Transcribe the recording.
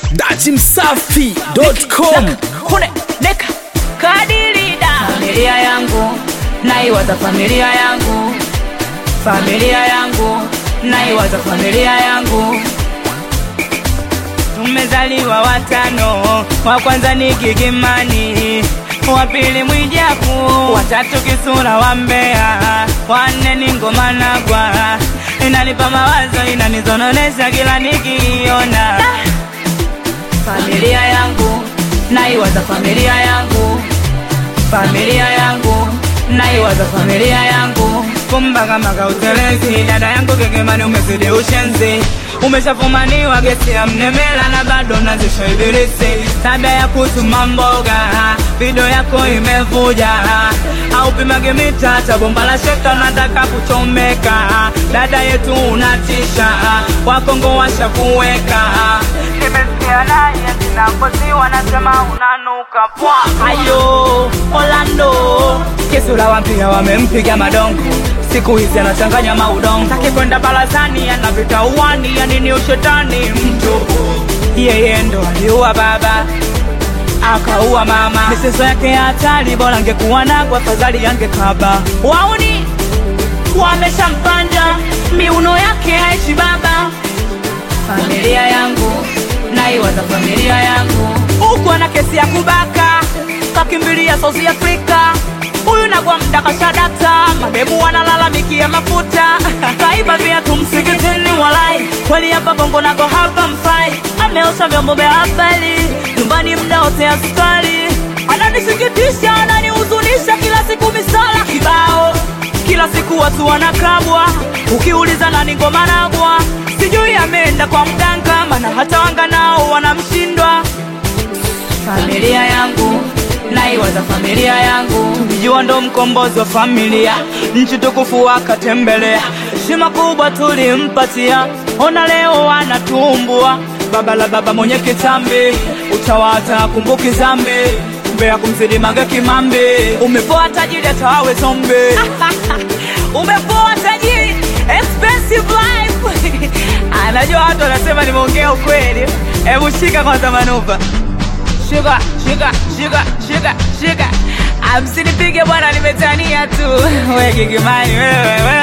datimsafi.com Kune, neka kadirida familia yangu naiwaza familia yangu familia yangu naiwaza familia yangu tumezaliwa watano wa kwanza ni gigimani wa pili mwijaku watatu kisura wa mbea wanne ni ngoma nagwa inanipa mawazo inanizononesha kila nikiiona familia yangu naiwaza familia yangu familia yangu naiwaza familia yangu kumba kama kautelezi dada yangu kekemani umezidi ushenzi umeshafumaniwa gesi ya mnemela na bado nazisha ibilisi tabia ya kutuma mboga video yako imevuja au pimage mita cha bomba la sheka nataka kuchomeka dada yetu unatisha wakongo washakuweka nimesikia naye zinakosi wanasema unanuka pwa ayo Orlando kisula wampia wamempiga madongo siku hizi anachanganya maudongo taki kwenda barazani anavita uwani yanini ushetani mtu yeye ndo aliua baba akaua mama michezo yake ya hatari bora angekuwa nagwa afadhali yangekaba wauni wameshampanda miuno yake haishi baba familia yangu naiwaza familia yangu huku ana kesi ya kubaka kakimbilia South Africa huyu nagwa mdakashadata mademu wanalalamikia mafuta kaiba viatu msikitini walai kweli hapa bongo nako hapa mfai ameosha vyombo vya habari nyumbani mda wote askari ananisikitisha ananihuzunisha kila siku misala kibao kila siku watu wanakabwa ukiuliza nani ngoma nagwa sijui ameenda kwa mganga mana hata wanga nao wanamshindwa familia yangu naiwaza familia yangu tulijua ndo mkombozi wa familia nchi tukufu akatembelea heshima kubwa tulimpatia ona leo wanatumbua baba la baba mwenye kitambi utawata kumbuki zambi mbea kumzidi mange kimambi umepoa tajiri atawawe zombi umepoa tajiri expensive life anajua watu wanasema nimeongea ukweli hebu shika kwanza manuva shika shika shika shika shika amsinipige bwana nimetania tu we gigimani wewe wewe